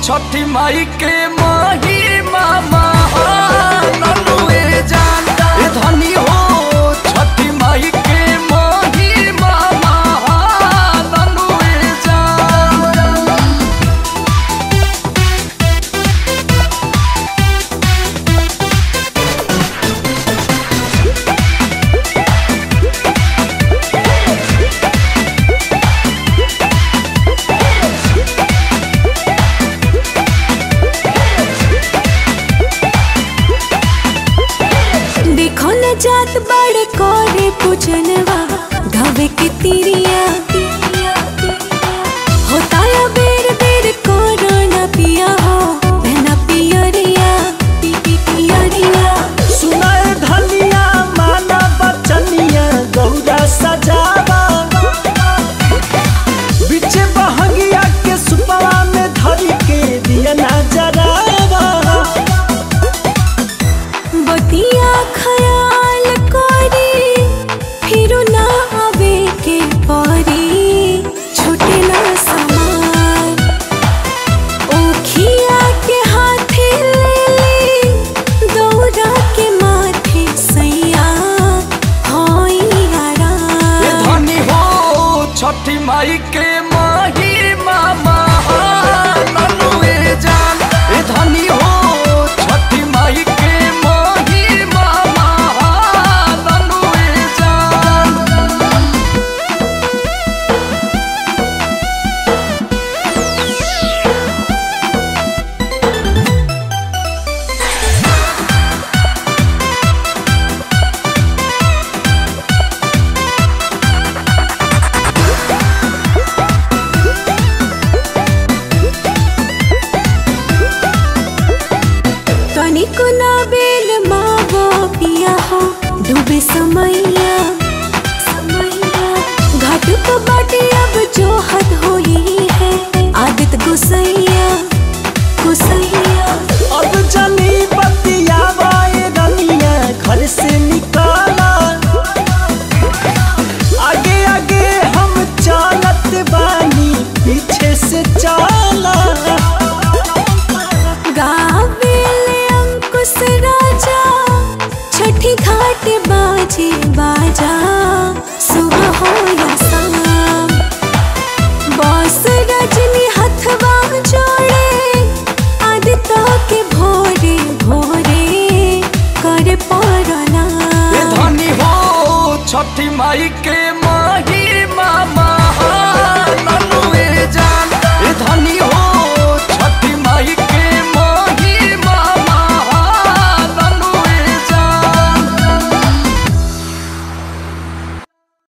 छठी माई के माही मामा ननुए जानता ए धनी हो छठी माई के माही मामा ननुए जानता देखो न जात बड़े कोरे पूछनवा घावे के तिरिया होता या बेर बेर कोरोना पिया हो बहना पियरिया पी पी पियरिया सुनाए धनिया माना बचनिया गौरा सजावा बिचे बहंगिया के सुपवा में धरी के दिया ना जरावा बतिया खयाल कोरी फिर ना आवे के परी छूटे ना समान ओखिया के हाथे ले ली दौरा के माथे सैया होई ए आराम धनी हो छठी माई के माही मामा ननुए जान ए धनी हो छठी माई के माही मामा ननुए जान तनिको ना बेल मावो पिया हो डूबे समैया समैया घाट को बाटे अब जो हद होई है आदत गुसैया गुसैया अब जनी बतियावा ए रनिया घर से निकाला आगे आगे हम चलत बानी पीछे से चला गावेले अंकुश राजा छठी घाट बाजे बाजा सुबह हो या शाम बॉस रजनी हथवा जोड़े आदित्य के भोरे भोरे कर ए पड़ना धनी हो छठी माई